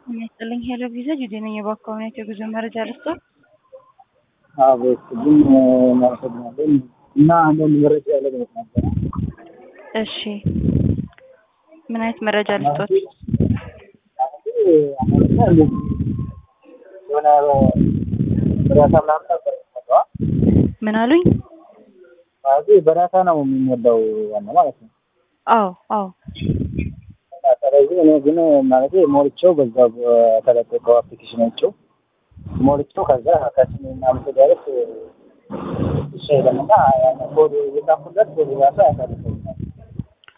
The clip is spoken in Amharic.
ጤና ይስጥልኝ ሄሎ ቪዛ ጁዴ ነኝ። የባካሁኔት የጉዞ መረጃ ልስጦ? አቤት ግን እናመሰግናለን እና አንዳንድ መረጃ ለማለት ነበር። እሺ ምን አይነት መረጃ ልስጦት? አማርኛ እንደዚህ የሆነ በዳታ ምናምን ነበር የሚሞላው። ምን አሉኝ? ማለት በዳታ ነው የሚሞላው ዋና ማለት ነው። አዎ አዎ እና ስለዚህ እኔ ግን ማለት ሞልቼው በዛ በተለቀቀው አፕሊኬሽናቸው ሞልቼው ከዛ ከስሜ ምናምን ስደርስ እሺ አይልም እና ያን ኮድ የጻፍኩለት ኮድ ራሱ አያሳልፈው